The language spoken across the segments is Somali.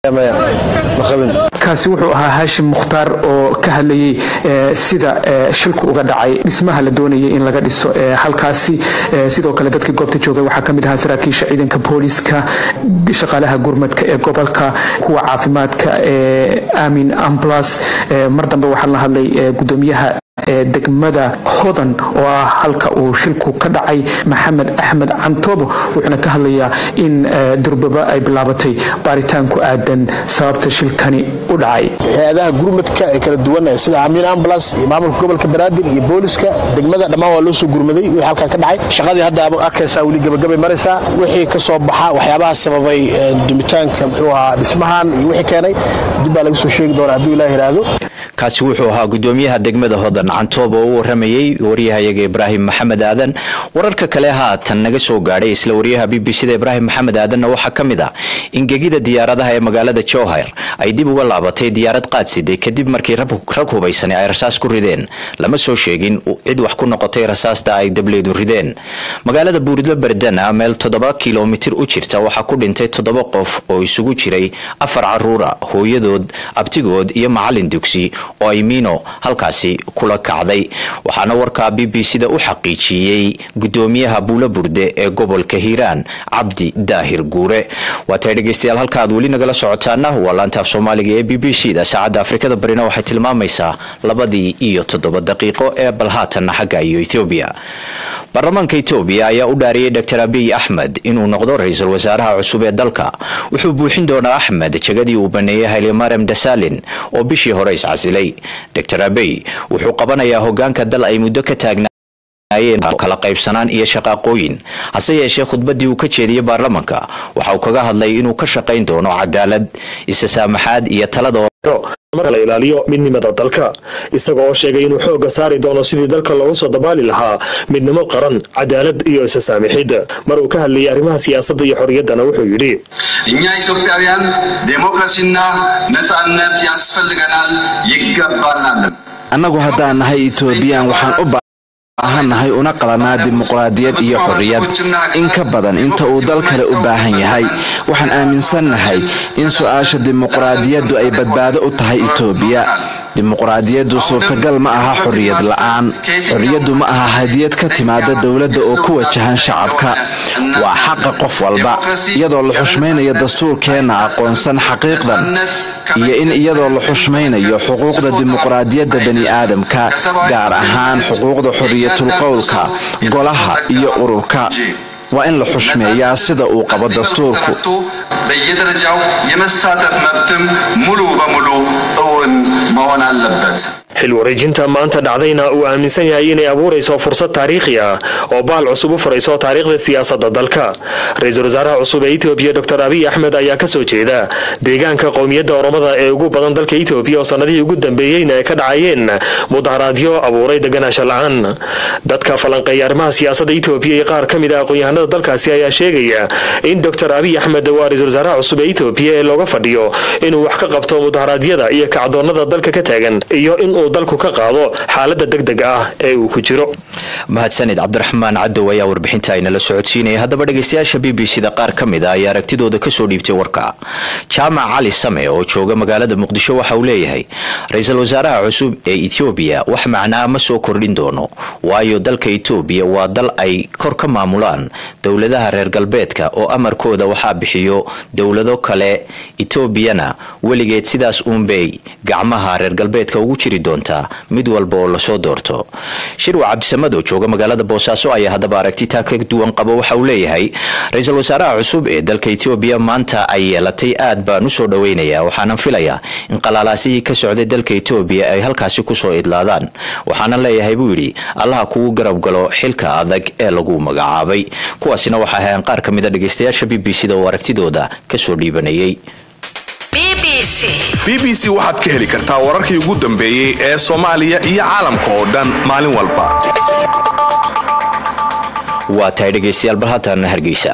kaasi wuxuu ahaa haashim mukhtaar oo ka hadlayay sida shilku uga dhacay dhismaha la doonayay in laga dhiso halkaasi sidoo kale dadkii goobta joogay waxaa ka mid ahaa saraakiisha ciidanka booliska shaqaalaha gurmadka ee gobolka kuwa caafimaadka ee amin amblas mar dambe waxaa la hadlay gudoomiyaha degmada hodan oo ah halka uu shilku ka dhacay maxamed axmed cantoobo wuxuuna ka hadlayaa in durbaba ay bilaabatay baaritaan ku aadan sababta shilkani u dhacay hay-adaha gurmadka ee kala duwan sida amiin ambulance iyo maamulka gobolka banaadir iyo booliska degmada dhammaan waa loo soo gurmaday wixii halkan ka dhacay shaqadii hadda arkaysaa weli gabagabay maraysaa wixii ka soo baxa waxyaabaha sababay dumitaanka muxuu ahaa dhismahan iyo wixii keenay dib baa laga soo sheegi doonaa hadduu ilaah yidhaahdo kaasi wuxuu ahaa gudoomiyaha degmada hodan cantoob oo u waramayey waryahayaga ibraahim maxamed aadan wararka kale haatan naga soo gaadhay isla waryaha b b c da ibraahim maxamed aadanna waxaa ka mid ah in gegida diyaaradaha ee magaalada jowhar ay dib uga laabatay diyaarad qaadsiday kadib markii rag hubaysani ay rasaas ku rideen lama soo sheegin cid wax ku noqotay rasaasta ay dableedu rideen magaalada buuridlo berdana meel toddoba kilomitir u jirta waxaa ku dhintay toddoba qof oo isugu jiray afar caruura hooyadood abtigood iyo macalin dugsi oo ay miino halkaasi kula kacday waxaana warkaa b b c da u xaqiijiyey gudoomiyaha buulo burde ee gobolka hiiraan cabdi daahir guure waatay dhegeystayaal halka aad weli nagala socotaana waa laantaaf soomaaliga ee b b c da saacadda afrikada barina waxay tilmaamaysaa labadii iyo toddoba daqiiqo ee bal haatanna xagga iyo ethoobiya baarlamaanka etoobiya ayaa u dhaariyey dor abiy axmed inuu noqdo ra-iisul wasaaraha cusub ee dalka wuxuu buuxin doonaa axmed jegadii uu baneeyey haylemarem dasalin oo bishii hore iscasilay dor abiy wuxuu qabanayaa hogaanka dal ay muddo ka taagna kala qaybsanaan iyo shaqaaqooyin hase yeeshee khudbadii uu ka jeediyey baarlamanka waxa uu kaga hadlay inuu ka shaqayn doono cadaalad isasaamaxaad iyo talada marka la ilaaliyo midnimada dalka isaga oo sheegay inuu xoogga saari doono sidii dalka loogu soo dabaali lahaa midnimo qaran cadaalad iyo isasaamixid mar uu ka hadlayay arrimaha siyaasadda iyo xorriyaddana wuxuu yidhi እኛ ኢትዮጵያውያን ዴሞክራሲና ነጻነት ያስፈልገናል ይገባናል annagu haddaan nahay etoobiyaan waxaan u baahannahay una qalanaa dimuqraadiyad iyo xorriyad in ka badan inta uu dal kale u baahan yahay waxaan aaminsannahay in su-aasha dimuqraadiyaddu ay badbaado u tahay etoobiya dimuqraadiyaddu suurtagal ma aha xorriyad la'aan xorriyaddu ma aha hadiyad ka timaada dowladda oo ku wajahan shacabka waa xaqa qof walba iyadoo la xushmaynayo dastuurkeenna aqoonsan xaqiiqdan iyo in iyadoo la xushmaynayo xuquuqda dimuqraadiyadda bani'aadamka gaar ahaan xuquuqda xorriyatul qowlka golaha iyo ururka waa in la xushmeeyaa sida uu qabo dastuurku በየደረጃው የመሳተፍ መብትም ሙሉ በሙሉ እውን መሆን አለበት። xil wareejinta maanta dhacdayna uu aaminsan yahay inay abuurayso fursad taariikhi ah oo baal cusub u furayso taariikhda siyaasadda dalka ra-iisul wasaaraha cusub ee etoobiya dor abiy axmed ayaa kasoo jeeda deegaanka qowmiyadda oromada ee ugu badan dalka etoobiya oo sannadihii ugu dambeeyeyna ay ka dhacayeen mudaharaadyo abuuray deganaansho la-aan dadka falanqeeya arrimaha siyaasadda etoobiya iyo qaar ka mid ah aqoon-yahanada dalkaasi ayaa sheegaya in dor abiy axmed waa ra-isul wasaaraha cusub ee etoobiya ee looga fadhiyo inuu wax ka qabto mudaharaadyada iyo kacdoonnada dalka ka taagan iyo in dalku ka qaado xaalada degdega ah ee uu ku jiro mahadsanid cabdiraxmaan cadow ayaa warbixinta aynala socodsiinaya haddaba dhegeystayaasha b b c da qaar ka mid a ayaa aragtidooda kasoo dhiibtay warka jaamac cali same oo jooga magaalada muqdisho waxa uu leeyahay ra-iisul wasaaraha cusub ee etoobiya wax macnaa ma soo kordhin doono waayo dalka etoobiya waa dal ay kor ka maamulaan dowladaha reer galbeedka oo amarkooda waxaa bixiyo dowlado kale etoobiyana weligeed sidaas uunbay gacmaha reer galbeedka ugu jiri doontaa mid walba oo lasoo doorto shirwa cabdisamad oo jooga magaalada boosaaso ayaa haddaba aragti taa ka duwan qabo waxa uu leeyahay ra-iisul wasaaraha cusub ee dalka etoobiya maanta ay yeelatay aad baan usoo dhoweynayaa waxaanan filayaa in qalaalaasihii ka socday dalka etoobiya ay halkaasi kusoo idlaadaan waxaanan leeyahay buu yidhi allaha kugu garab galo xilka adag ee lagu magacaabay kuwaasina waxaa ahayn qaar ka mid a dhegeystayaasha b b c da oo aragtidooda kasoo dhiibanayay b b c waxaad ka heli kartaa wararkii ugu dambeeyey ee soomaaliya iyo caalamka oo dhan maalin walba waa tahay dhegeystayaal bal haatan hargeysa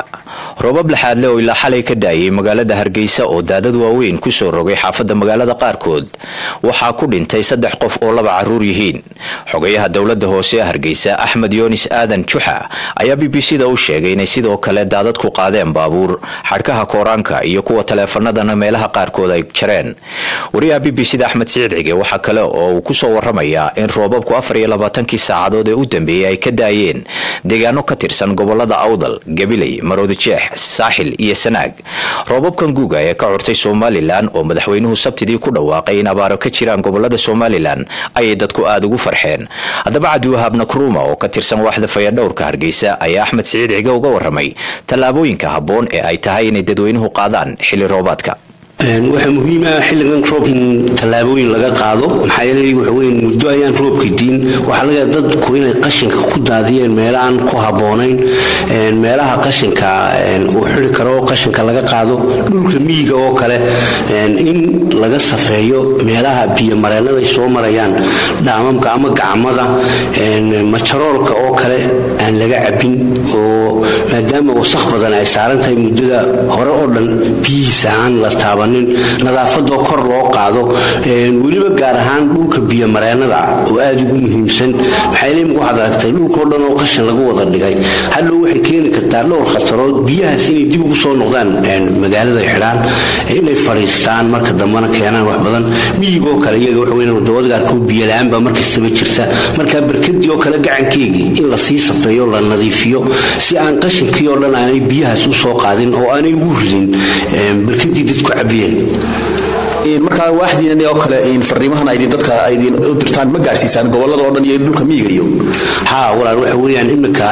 roobab laxaadle oo ilaa xalay ka daayay magaalada hargeysa oo daadad waaweyn ku soo rogay xaafadda magaalada qaarkood waxaa ku dhintay saddex qof oo laba caruur yihiin xogayaha dowladda hoose ee hargeysa axmed yoonis aadan juxa ayaa b b c da u sheegay inay sidoo kale daadad ku qaadeen baabuur xadhkaha kooraanka iyo kuwa taleefanadana meelaha qaarkood ay jareen wariyaha b b c da axmed siciid cige waxaa kale oo uu kusoo waramayaa in roobabku afar iyo labaatankii saacadood ee u dambeeyey ay ka daayeen deegaano ka tirsan gobolada awdal gabiley maroodijeex saaxil iyo sanaag roobabkan guuga ee ka curtay somalilan oo madaxweynuhu sabtidii ku dhawaaqay in abaaro ka jiraan gobolada somalilan ayay dadku aada ugu farxeen haddaba cabdiwahaab nakruuma oo ka tirsan waaxda fayadhowrka hargeysa ayaa axmed siciid cige uga waramay tallaabooyinka habboon ee ay tahay inay dadweynuhu qaadaan xilli roobaadka waxaa muhiim ah xilligan roob in tallaabooyin laga qaado maxaa yeelay waxa weyn muddo ayaan roobka diin waxaa laga dadku inay qashinka ku daadiyeen meelaaan ku habboonayn meelaha qashinka uu xiri karo qashinka laga qaado dhulka miyiga oo kale in laga safeeyo meelaha biyomareenaday soo marayaan dhaamamka ama gacmada majaroolka oo kale aan laga cabin oo maadaama wasakh badan ay saaran tahay muddada hore oo dhan biyihiisa aan la taaban nadaafadoo kor loo qaado weliba gaar ahaan dhulka biyomareenada oo aada ugu muhiimsan maxaayl waxaad aragtay dhulkao dhan oo qashin lagu wada dhigay hadhow waxay keeni kartaa dhowr khasarood biyahaas inay dib ugu soo noqdaan magaalada xidhaan inay fadhiistaan marka dambena keenaan wax badan miyigoo kale iyaga waxaweyn wadawadaarkoo biyola-aan baa markastaba jirta markaa barkadii oo kale gacankeygii in lasii safeeyo la nadiifiyo si aan qashinkii oo dhan aanay biyahaas u soo qaadin oo aanay ugu ridin barkadii dadku cabiyeen markaa waaxdiinan oo kale fariimahan aydin dadka aydin u dirtaan ma gaarsiisaan gobolada oo dhan iyo dhulka miyiga iyo ha walaal waxa weeyaan iminka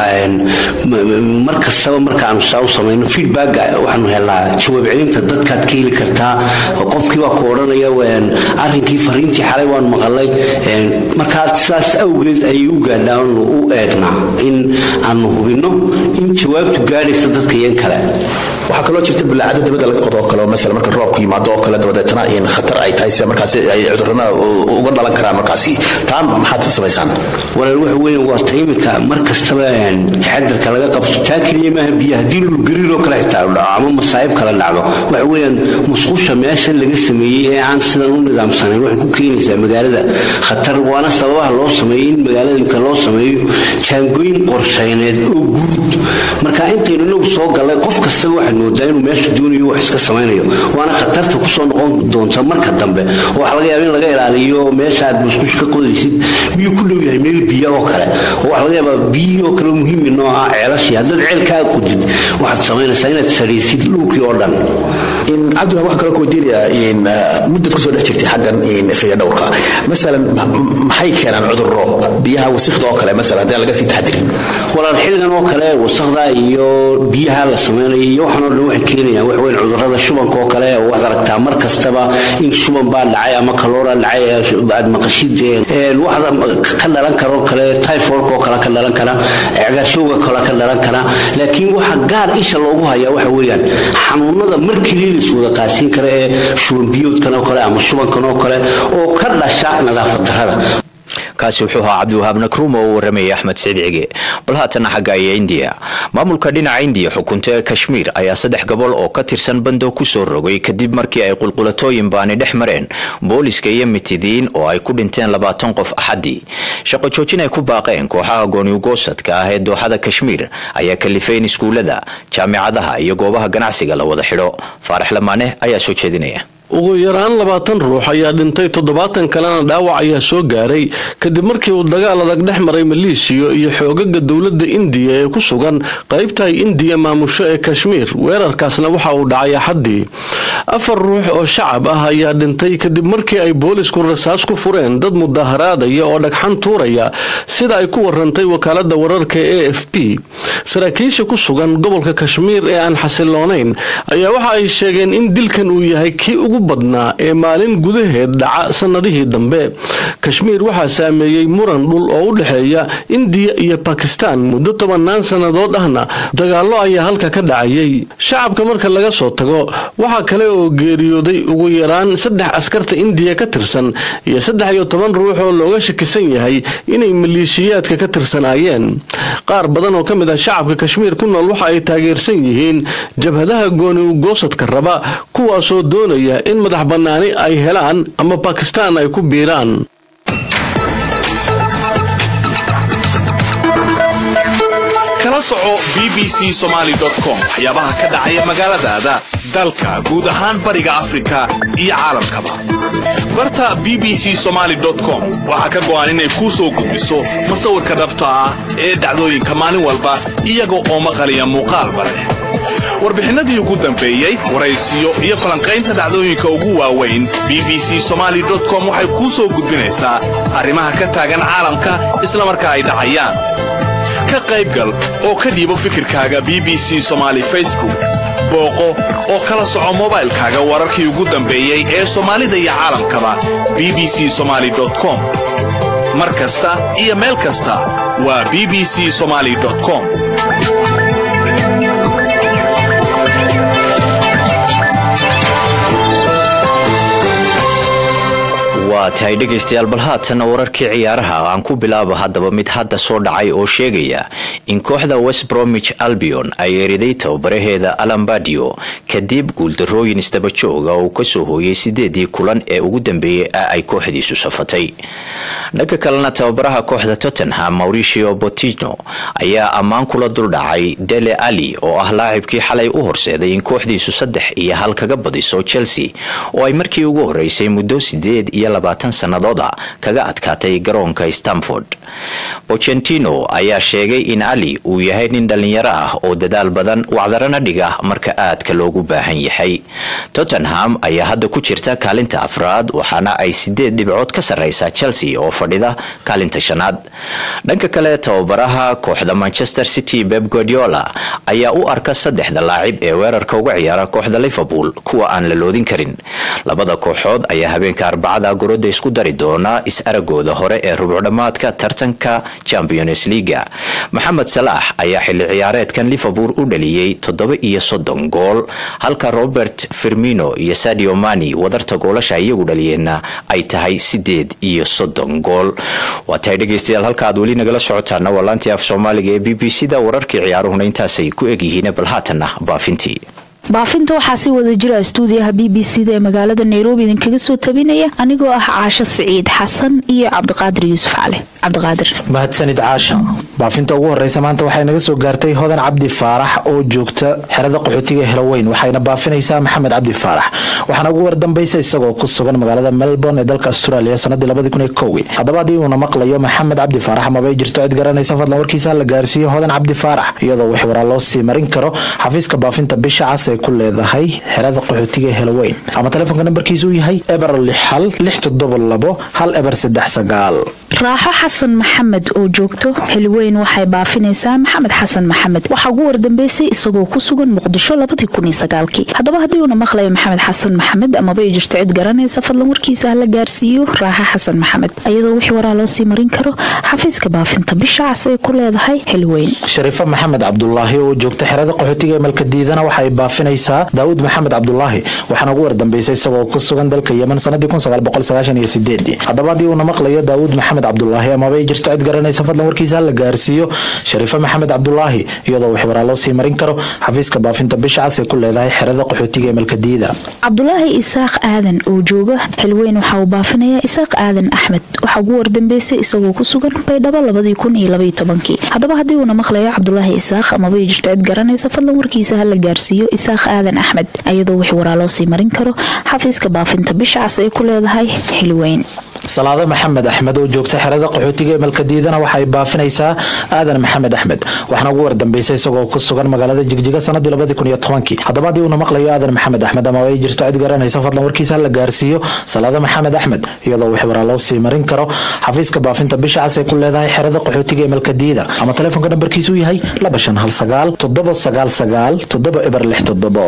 mar kastaba markaanu saa u samayno feedbacka waxaanu helnaa jawaab celinta dadkaad ka heli kartaa qofkii baa ku odhanaya arrinkii fariintii xalay waan maqalay markaa sidaas awgeed ayay u gaadhaan u eegnaa in aanu hubinno in jawaabtu gaadhaysa dadka iyan kale waxaa kaloo jirta bulaacado dabada laga qodo oo kale oo masala marka roobku yimaado oo kale dabadeetana in khatar ay tahay sida markaasi ay cudurrana uga dhalan karaan markaasi taa maxaad samaysaan walaal waxa weeye waa ta iminka mar kastaba taxadarka laga qabto taa keliya maaha biyo haddii dhulgariiroo kale xitaa dhaco ama masaa'ib kale dhacdo waxa weeyaan musqusha meesha laga sameeyey ee aan sidan u nidaamsanayn waxay ku keenaysaa magaalada khatar waana sababaha loo sameeyey in magaaladinka loo sameeyo jaangooyin qorshayneed oo guud marka intaynu inagu soo gallay qof kastaba waxaad moodaa inuu meesha doonayo wax iska samaynayo waana khatarta kusoo noqon doonta marka dambe oo waxa laga yaaba in laga ilaaliyo meesha aad musqush ka qodaysid miyuu ku dhow yahay meel biyo oo kale oo waxa laga yaabaa biyihii oo kale muhiimi noo ah ceelashii haddaad ceelkaa qodid waxaad samaynaysaa inaad saraysid dhulkii oo dhan cabdiwaab waxaan kaloo ku weydiinayaa muddad kusoo dhex jirtay xaggan fayadhowrka masalan maxay keenaan cudurro biyaha wasikda oo kale masalan haddii aan laga sii taxadirin walaal xilligan oo kale wasakda iyo biyaha la samaynayo iyo waxaan oo dhan waxay keenayaan wax weyn cudurrada shubanka oo kale oo waxaad aragtaa mar kastaba in shuban baa dhacay ama kaloora dhacay aad maqashid waxda ka dhalan karo kale typhoidka oo kale ka dhalan kara cagaarshowga kale ka dhalan kara laakiin waxa gaar isha loogu hayaa waxa weeyaan xanuunada mar keliya la iswada qaasiin kara ee shuban biyoodkan oo kale ama shubankan oo kale oo ka dhasha nadaafad darrada kaasi wuxuu ahaa cabdiwahaab nakruum oo u waramayay axmed saciid cige bal haatana xagga aya indiya maamulka dhinaca indiya xukunta ee kashmiir ayaa saddex gobol oo ka tirsan bando kusoo rogay kadib markii ay qulqulatooyin baani dhex mareen booliska iyo mitidiin oo ay ku dhinteen labaatan qof axadii shaqo joojin ay ku baaqeen kooxaha gooniugoosadka ah ee dooxada kashmiir ayaa kalifay in iskuulada jaamicadaha iyo goobaha ganacsiga la wada xidho faarax lamaane ayaa soo jeedinaya ugu yaraan labaatan ruux ayaa dhintay toddobaatan kalena dhaawac ayaa soo gaaray kadib markii uu dagaal adag dhex maray maleeshiya iyo xoogaga dowladda indiya ee ku sugan qaybta ay indiya maamusho ee kashmiir weerarkaasna waxa uu dhacay axaddii afar ruux oo shacab ah ayaa dhintay kadib markii ay boolisku rasaas ku fureen dad mudaharaadaya oo dhagxan tuuraya sida ay ku warantay wakaalada wararka e f p saraakiisha ku sugan gobolka kashmiir ee aan xasiloonayn ayaa waxa ay sheegeen in dilkan uu yahay kii ugu ugu badnaa ee maalin gudaheed dhaca sannadihii dambe kashmiir waxaa saameeyey muran dhul oo u dhexeeya indiya iyo bakistaan muddo tobannaan sannadood ahna dagaallo ayaa halka ka dhacayay shacabka marka laga soo tago waxaa kale oo geeriyooday ugu yaraan saddex askarta indiya ka tirsan iyo saddex iyo toban ruux oo looga shakisan yahay inay maleeshiyaadka ka tirsanaayeen qaar badan oo ka mid ah shacabka kashmiir ku nool waxa ay taageersan yihiin jabhadaha gooni ugoosadka raba kuwaasoo doonaya in madax bannaani ay helaan ama bakistaan ay ku biiraan kala soco b b c somalycom waxyaabaha ka dhacaya magaaladaada dalka guud ahaan bariga afrika iyo caalamkaba barta b b c somaly com waxaa ka go'an inay kuu soo gudbiso masawirka dhabta ah ee dhacdooyinka maalin walba iyaga oo maqaliya muuqaalba leh warbixinnadii ugu dambeeyey waraysiyo iyo falanqaynta dhacdooyinka ugu waaweyn b b c somaly com waxay kuu soo gudbinaysaa arrimaha ka taagan caalamka islamarka ay dhacayaan ka qaybgal oo ka dhiibo fikirkaaga b b c somaali facebook booqo oo kala soco mobaylkaaga wararkii ugu dambeeyey ee soomaalida iyo caalamkaba b b c somaly com mar kasta iyo meel kasta waa b b c somaly com waa tahay dhegaystayaal bal haatan wararkii ciyaaraha aan ku bilaabo haddaba mid hadda soo dhacay oo sheegaya in kooxda west bromich albion ay eriday tababaraheeda alambadio kadib guuldarooyin isdaba jooga oo uu kasoo hooyay sideedii kulan ee ugu dambeeyey ee ay kooxdiisu safatay dhanka kalena tababaraha kooxda tottenham mauricio botino ayaa ammaan kula duldhacay dele ali oo ah laacibkii xalay u horseeday in kooxdiisu saddex iyo hal kaga badiso chelsea oo ay markii ugu horeysay muddo sideed iyo labaatan sannadooda kaga adkaatay garoonka stamford bocentino ayaa sheegay in ali uu yahay nin dhallinyaro ah oo dadaal badan wacdarana dhiga marka aadka loogu baahan yahay tottenham ayaa hadda ku jirta kaalinta afraad waxaana ay sideed dhibcood ka sarreysaa chelsea oo fadhida kaalinta shanaad dhanka kale tababaraha kooxda manchester city beb guardiola ayaa u arka saddexda laacib ee weerarka uga ciyaara kooxda liverpool kuwa aan la loodin karin labada kooxood ayaa habeenka arbacada goroda isku dari doona is-aragooda hore ee rubcdhammaadka tartanka champions leaga maxamed salaax ayaa xilli ciyaareedkan liverpool u dhaliyey toddoba iyo soddon gool halka robert firmino iyo sadio mani wadarta goolasha iyagu dhaliyeenna ay tahay sideed iyo soddon gool waa tahay dhegeystayaal halka aad weli nagala socotaana waa laantii af soomaaliga ee b b c da wararkii ciyaaruhuna intaasay ku egyihiin bal haatanna baafintii baafinta waxaa si wada jira stuudiyaha b b c da ee magaalada nairobi idinkaga soo tabinaya anigoo ah caasho siciid xasan iyo cabdiqaadir yuusuf cali cabdiqaadir mahadsanid caasha baafinta ugu horeysa maanta waxay naga soo gaartay hodan cabdi faarax oo joogta xerada qaxootiga helaweyn waxayna baafinaysaa maxamed cabdi faarax waxaana ugu wardambaysa isagoo ku sugan magaalada melbourne ee dalka australia sanadii labadii kun iyo kowgii haddaba haddii uuna maqlayo maxamed cabdi faarax amabay jirto cid garanaysa fadlan warkiisa la gaarsiiyo hodan cabdi faarax iyadoo wix waraa loo sii marin karo xafiiska baafinta bisha cas ee ku leedahay xerada qaxootiga helaweyn ama telefoonka nambarkiisu yahay eber lix hal lix toddoba labo hal eber saddex sagaal raaxo xasan maxamed oo joogto xilweyn waxay baafinaysaa maxamed xasan maxamed waxaa ugu wardambeysay isagoo ku sugan muqdisho labadii kun iyo sagaalkii haddaba haddii uuna maqlayo maxamed xasan maxamed amaba ay jirto cid garanaysa fadlan warkiisa hala gaarsiiyo raaxo xasan maxamed iyadoo wixii waraa loo sii marin karo xafiiska baafinta bisha cas ay ku leedahay xilweyn shariifo maxamed cabdulaahi oo joogta xerada qaxootiga ee malkadiidana waxay baafinaysaa daawud maxamed cabdulaahi waxaana ugu wardambeysay isagoo ku sugan dalka yemen sanadii haddaba haddii uuna maqlayo daawud maxamed cabdulaahi amabay jirto cid garanaysa fadlan warkiisa la gaarsiiyo shariifo maxamed cabdulaahi iyadoo wix waraa loo sii marin karo xafiiska baafinta bisha cas ee ku leedahay xerada qaxootiga ee malkadiida cabdulaahi isaaq aadan oo jooga xilweyn waxa uu baafinayaa isaaq aadan axmed waxaa ugu wardambeysay isagoo ku sugan baydhabo labadii kun iyo labaiyo tobankii haddaba haddii uuna maqlayo cabdulaahi isaaq amabay jirto cid garanaysa fadlan warkiisa hala gaarsiiyo isaaq aadan axmed iyadoo wix waraa loo sii marin karo xafiiska baafinta bisha cas ee ku leedahay xilweyn salaado maxamed axmed oo joogta xerada qaxootiga ee malkadiidana waxay baafinaysaa aadan maxamed axmed waxaana ugu wardambeysay isagoo ku sugan magaalada jigjiga sanadii labadii kun iyo tobankii haddaba haddii uuna maqlayo aadan maxamed axmed ama ay jirto cid garanaysa fadlan warkiisa la gaarsiiyo salaado maxamed axmed iyadoo wix waraa loo sii marin karo xafiiska baafinta bisha cas ee ku leedahay xerada qaxootiga ee malkadiida ama telefoonka nambarkiisu yahay laba shan hal sagaal toddoba sagaal sagaal toddoba eber lix toddobo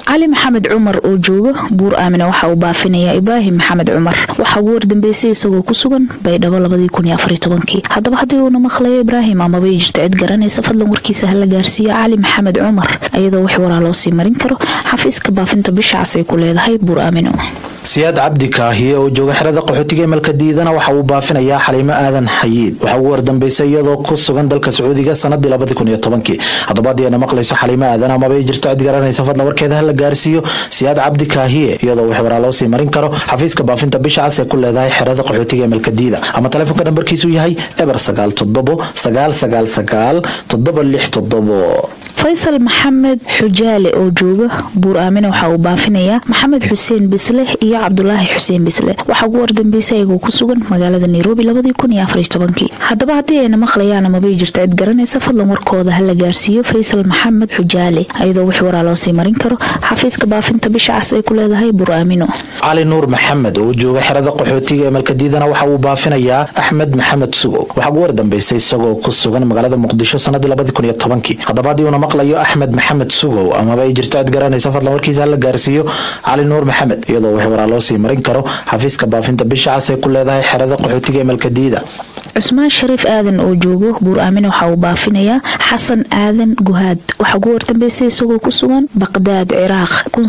cali maxamed cumar oo jooga buur aamina waxa uu baafinayaa ibraahim maxamed cumar waxaa ugu wardambeysay isagoo ku sugan baydhabo haddaba haddii uuna maqlayo ibraahim amabay jirto cid garanaysa fadlan warkiisa hala gaarsiiyo cali maxamed cumar iyadoo wix waraa loo sii marin karo xafiiska baafinta bisha cas ay ku leedahay buur aamino siyaad cabdi kaahiye oo jooga xerada qaxootiga emelka diidana waxa uu baafinayaa xaliimo aadan xayiid waxaa ugu wardambeysay iyadoo ku sugan dalka sacuudiga sanadii haddaba haddii ayna maqlayso xaliimo aadan amaba ay jirto cid garanaysa fadlan warkeeda hala gaarsiiyo siyaad cabdi kaahiye iyadoo wix waraa loo sii marin karo xafiiska baafinta bisha cas ee ku leedahay xerada qaxootiga emelka diida ama taleefonka nambarkiisu yahay eber sagaal toddobo sagaal sagaal sagaal toddoba lix toddobo faysal maxamed xujaale oo jooga buur aamina waxa uu baafinayaa maxamed xuseen bisle iyo cabdulaahi xuseen bisle waxaa ugu wardambeysay ayagoo ku sugan magaalada nairobi haddaba haddii ayna maqlayaan amabay jirto cid garanaysa fadlan warkooda hala gaarsiiyo faysal maxamed xujaale iyadoo wix waraa loo sii marin karo xafiiska baafinta bisha cas ay ku leedahay buur aamino cali nuur maxamed oo jooga xerada qaxootiga emelka diidana waxa uu baafinayaa axmed maxamed sugow waxaa ugu wardambeysay isagoo ku sugan magaalada muqdisho sanadii haddaba haddii uuna maqlayo axmed maxamed sugow amaba ay jirto cid garanaysa fadlan warkiisa hala gaarsiiyo cali nuur maxamed iyadoo wix waraa loo sii marin karo xafiiska baafinta bisha cas ay ku leedahay xerada qaxootiga emelka diida cusmaan shariif aadan oo joogo buur aamina waxa uu baafinayaa xasan aadan guhaad waxaa ugu wardambeysay isagoo ku sugan baqdaad ciraaq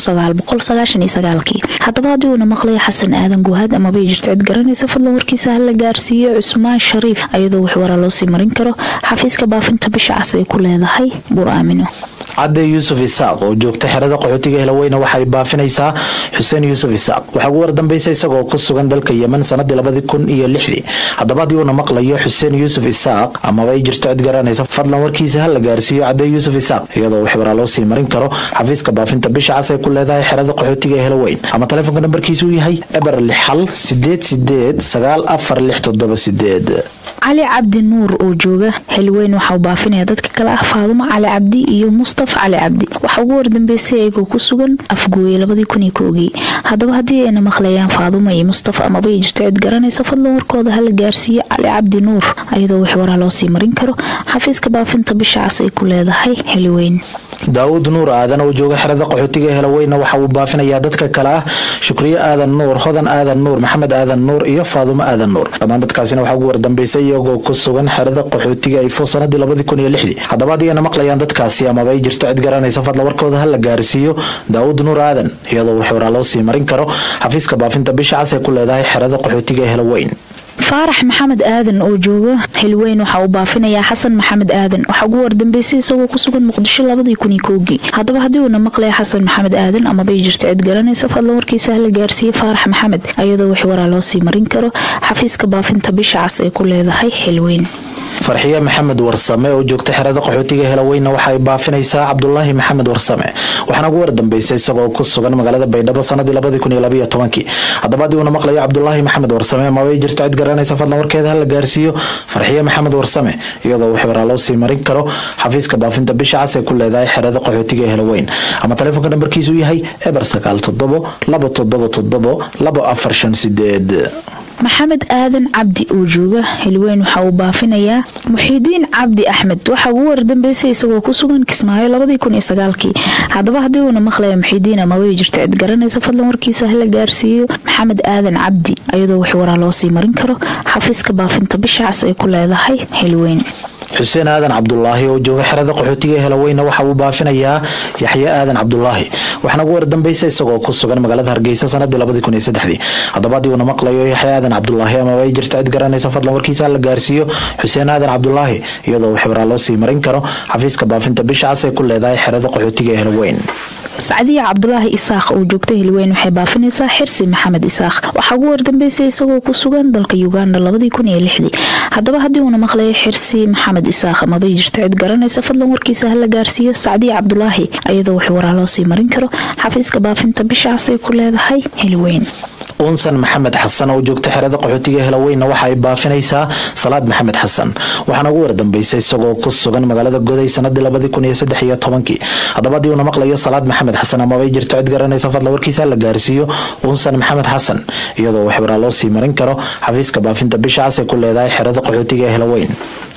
haddaba haddii uuna maqlayo xasan aadan guhaad amabay jirto cid garanaysa fadlan warkiisa hala gaarsiiyo cusmaan shariif iyadoo wix waraa loo sii marin karo xafiiska baafinta bisha cas ay ku leedahay buur aamino cadde yuusuf isaaq oo joogta xerada qaxootiga helaweyne waxay baafinaysaa xuseen yuusuf isaaq waxaa ugu wardambeysay isagoo ku sugan dalka yemen sanadii labadii kun iyo lixdii haddaba haddii uuna maqlayo xuseen yuusuf isaaq amaba ay jirto cid garanaysa fadlan warkiisa ha la gaarsiiyo cadde yuusuf isaaq iyadoo wix waraa loo sii marin karo xafiiska baafinta bisha cas ay ku leedahay xerada qaxootiga helaweyn ama taleefonka nambarkiisu yahay eber lix hal sideed sideed sagaal afar lix toddoba sideed cali cabdi nuur oo jooga xilweyn waxauu baafinaya dadka kale ah faadumo cali cabdi iyo mustaf cali cabdi waxaa ugu wardambeysay ayagoo ku sugan afgooye labadii kun iyo koogii haddaba haddii ayna maqlayaan faadumo iyo mustaf amaba ay jirto cid garanaysa fadlan warkooda hala gaarsiiyo cali cabdi nuur ayadoo wix waraa loo sii marin karo xafiiska baafinta bisha cas ay ku leedahay xilweyn daawud nuur aadan oo jooga xerada qaxootiga helaweyna waxa uu baafinayaa dadka kale ah shukriye aadan nuur hodan aadan nuur maxamed aadan nuur iyo faadumo aadan nuur dhammaan dadkaasina waxaa ugu wardambeysay iyagoo ku sugan xerada qaxootiga ifo sanadii labadii kun iyo lixdii haddaba haddii ayna maqlayaan dadkaasi amaba ay jirto cid garanaysa fadla warkooda ha la gaarsiiyo daawud nuur aadan iyadoo wax waraa loo sii marin karo xafiiska baafinta bisha cas ee ku leedahay xerada qaxootiga helaweyn faarax maxamed aadan oo jooga xilweyn waxa uu baafinayaa xasan maxamed aadan waxaa ugu wardambeysay isagoo ku sugan muqdisho labadii kun iyo koogii haddaba haddii uuna maqlaya xasan maxamed aadan amabay jirto cid garanaysa fadlan warkiisa hala gaarsiiyey faarax maxamed ayadoo wix waraa loo sii marin karo xafiiska baafinta bisha cas ay ku leedahay xilweyn farxiye maxamed warsame oo joogta xerada qaxootiga helaweyna waxaay baafinaysaa cabdulaahi maxamed warsame waxaana ugu wardambeysay isagoo ku sugan magaalada baydhabo sanadii labadii kun iyo labaiyo tobankii haddaba haddii uuna maqlayo cabdulaahi maxamed warsame amabay jirto cid garanaysa fadlan warkeeda hala gaarsiiyo farxiye maxamed warsame iyadoo wax waraa loo sii marin karo xafiiska baafinta bisha cas ee ku leedahay xerada qaxootiga helaweyn ama taleefonka nambarkiisu yahay eber sagaal toddobo laba toddobo toddobo laba afar shan sideed maxamed aadan cabdi oo jooga xilweyn waxa uu baafinayaa muxiidiin cabdi axmed waxaa ugu wardambeysay isagoo ku sugan kismaayo labadii kun iyo sagaalkii haddaba haddii uuna maqlaya muxiidiin amabay jirto cid garanaysa fadlan warkiisa hala gaarsiiyo maxamed aadan cabdi ayadoo wax waraa loo sii marin karo xafiiska baafinta bisha cas ay ku leedahay xilweyn xuseen aadan cabdulaahi oo jooga xerada qaxootiga helaweyna waxa uu baafinayaa yaxye aadan cabdulaahi waxaana ugu wardambeysay isagoo ku sugan magaalada hargeysa sanadii labadii kun iyo saddexdii haddaba haddii uuna maqlayo yaxye aadan cabdulaahi amaba ay jirto cid garanaysa fadlan warkiisa la gaarsiiyo xuseen aadan cabdulaahi iyadoo wax waraa loo sii marin karo xafiiska baafinta bisha cas ay ku leedahay xerada qaxootiga ee helaweyn sacdiya cabdulaahi isaaq oo joogta hilweyn waxay baafinaysaa xirsi maxamed isaaq waxaa ugu wardambeysay isagoo ku sugan dalka uganda labadii kun iyo lixdii haddaba haddii uuna maqlayo xirsi maxamed isaaq amabay jirto cid garanaysa fadlan warkiisa hala gaarsiiyo sacdiya cabdulaahi ayadoo wax waraa loo sii marin karo xafiiska baafinta bisha cas ay ku leedahay hilweyn unsan maxamed xasan oo joogta xerada qaxootiga helaweyna waxa ay baafinaysaa salaad maxamed xasan waxaana ugu wardambeysay isagoo ku sugan magaalada goday sanadii labadii kun iyo saddex iyo tobankii haddaba haddii uuna maqlayo salaad maxamed xasan amabay jirto cid garanaysa fadla warkiisa la gaarsiiyo unsan maxamed xasan iyadoo wax waraa loo sii marin karo xafiiska baafinta bisha cas ee ku leedahay xerada qaxootiga helaweyn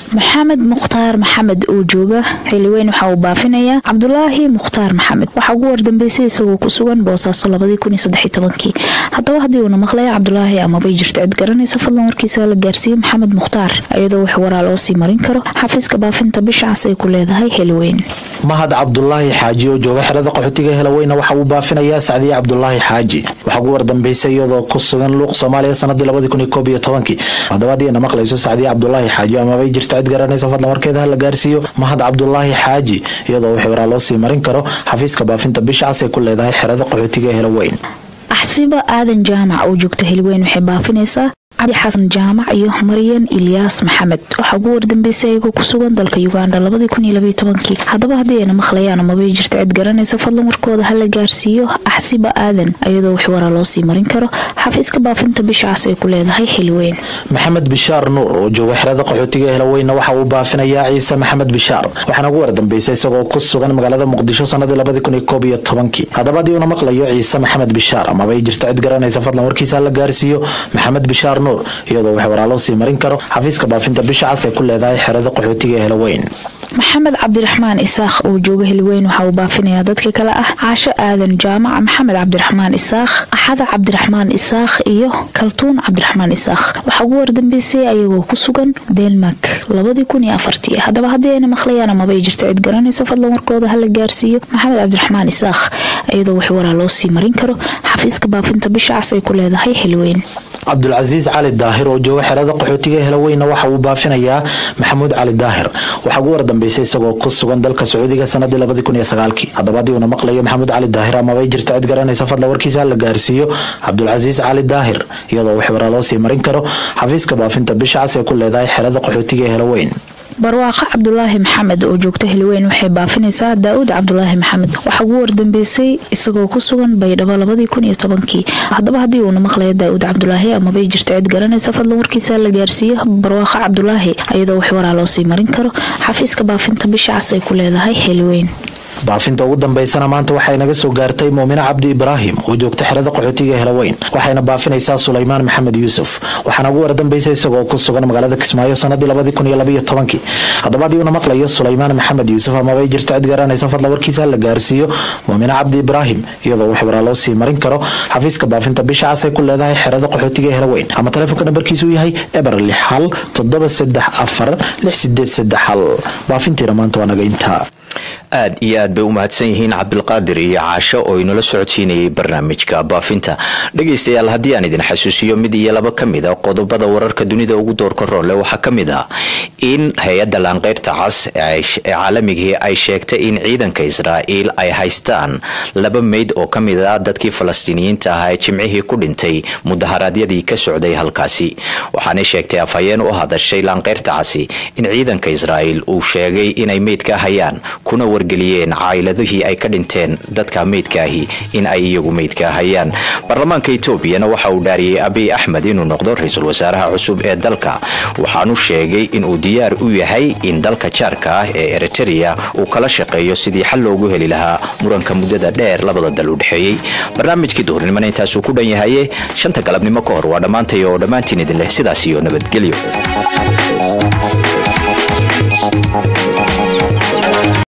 maxamed mukhtaar maxamed oo jooga xiliweyn waxa uu baafinayaa cabdulaahi mukhtaar maxamed waxaa ugu wardambeysay isagoo ku sugan boosaaso haddaba haddii uuna maqlaya cabdulaahi amabay jirto cid garanaysa fadlan warkiisa la gaarsiiye maxamed mukhtaar iyadoo wax waraa loo sii marin karo xafiiska baafinta bisha cas ay ku leedahay xiliweyn mahad cabdulaahi xaaji oo jooga xerada qaxootiga helaweyna waxa uu baafinayaa sacdiye cabdulaahi xaaji waxaa ugu wardambeysay iyadoo ku sugan luuq soomaaliya sanadii haddaba hadiina maqlayso sacdiye cabdulaahi xaaji amabay jirto cid garanaysa fadlan warkeeda ha la gaarsiiyo mahad cabdulaahi xaaji iyadoo wax waraa loo sii marin karo xafiiska baafinta bisha cas ay ku leedahay xerada qaxootiga helaweyn axsiba aadan jaamac oo joogta heliweyn waxay baafinaysaa cabdi xasan jaamac iyo maryan ilyaas maxamed waxaa ugu wardambeysay ayagoo ku sugan dalka uganda haddaba haddii ayna maqlayaan amabay jirta cid garanaysa fadlan warkooda ha la gaarsiiyo axsiba aadan iyadoo wax waraa loo sii marin karo xafiiska baafinta bisha cas ay ku leedahay xiliweyn maxamed bishaar nuur oo jooga xerada qaxootiga helaweyna waxa uu baafinayaa ciise maxamed bishaar waxaana ugu wardambeysay isagoo ku sugan magaalada muqdisho sanadii haddaba haddii uuna maqlayo ciise maxamed bishaar amabay jirta cid garanaysa fadlan warkiisa ha la gaarsiiyo maxamed bishaar nuur iyadoo wax waraa loo sii marin karo xafiiska baafinta bisha cas ay ku leedahay xerada qaxootiga ee helaweyn maxamed cabdiraxmaan isaakh oo jooga heliweyn waxa uu baafinayaa dadka kale ah caasho aadan jaamac maxamed cabdiraxmaan isaakh axada cabdiraxmaan isaakh iyo kaltuun cabdiraxmaan isaakh waxaa ugu wardambeysay ayagoo ku sugan denmark haddaba haddii ayna maqlayaan amabay jirto cid garanaysa fadlan warkooda ha la gaarsiiyo maxamed cabdiraxmaan isaakh iyadoo wax waraa loo sii marin karo xafiiska baafinta bisha cas ay ku leedahay heliweyn cabdulcasiis cali daahir oo jooga xerada qaxootiga helaweyna waxa uu baafinayaa maxamuud cali daahir waxaa ugu wardambeysay isagoo ku sugan dalka sacuudiga sanadii haddaba haddii uuna maqlayo maxamuud cali daahir amabay jirto cid garanaysa fadla warkiisa ha la gaarsiiyo cabdulcasiis cali daahir iyadoo wax waraa loo sii marin karo xafiiska baafinta bisha cas ee ku leedahay xerada qaxootiga ee helaweyn barwaaqo cabdulaahi maxamed oo joogta heliweyn waxay baafinaysaa daa'uud cabdulaahi maxamed waxaa ugu wardambeysay isagoo ku sugan baydhabo haddaba haddii uuna maqlayo daa'uud cabdulaahi amabay jirto cid garanaysa fadlan warkiisa la gaarsiiyo barwaaqo cabdulaahi iyadoo wax waraa loo sii marin karo xafiiska baafinta bisha cas ay ku leedahay heliweyn baafinta ugu dambeysana maanta waxay naga soo gaartay muumine cabdi ibraahim oo joogta xerada qaxootiga helaweyn waxayna baafinaysaa sulaymaan maxamed yuusuf waxaana ugu wardambeysay isagoo ku sugan magaalada kismaayo sanadii haddaba haddii uuna maqlayo sulaymaan maxamed yuusuf amabay jirto cid garanaysa fadla warkiisa la gaarsiiyo muumine cabdi ibraahim iyadoo wax waraa loo sii marin karo xafiiska baafinta bisha cas ay ku leedahay xerada qaxootiga helaweyn ama taleefonka nambarkiisu yahay eber lix hal toddoba saddex afar lix sideed saddex hal baafintiina maanta waa naga intaa aad iyo aad bay u mahadsan yihiin cabdilqaadir iyo caasho oo inula socodsiinayay barnaamijka baafinta dhegaystayaal haddii aan idin xasuusiyo mid iyo laba ka mid a qodobada wararka dunida ugu doorka roole waxaa ka mid ah in hay-adda laanqeyrta cas ee caalamigii ay sheegtay in ciidanka israa'iil ay haystaan laba meyd oo ka mid ah dadkii falastiiniyiinta ahaa ee jimcihii ku dhintay mudaharaadyadii ka socday halkaasi waxaanay sheegtay afhayeen u hadashay laanqeyrta casi in ciidanka israa'iil uu sheegay inay meydka hayaan kuna wargeliyeen caayiladihii ay ka dhinteen dadka meydkaahi in ay iyagu meydka hayaan baarlamaanka etoobiyana waxa uu dhaariyey abiy axmed inuu noqdo ra-iisul wasaaraha cusub ee dalka waxaanu sheegay inuu diyaar u yahay in dalka jaarka ah ee eritereya uu kala shaqeeyo sidii xal loogu heli lahaa muranka muddada dheer labada dal u dhexeeyey barnaamijkii duhurnimona intaasuu ku dhan yahaye shanta galabnimo ka hor waa dhammaantay oo dhammaantiin idin leh sidaas iyo nabadgelyo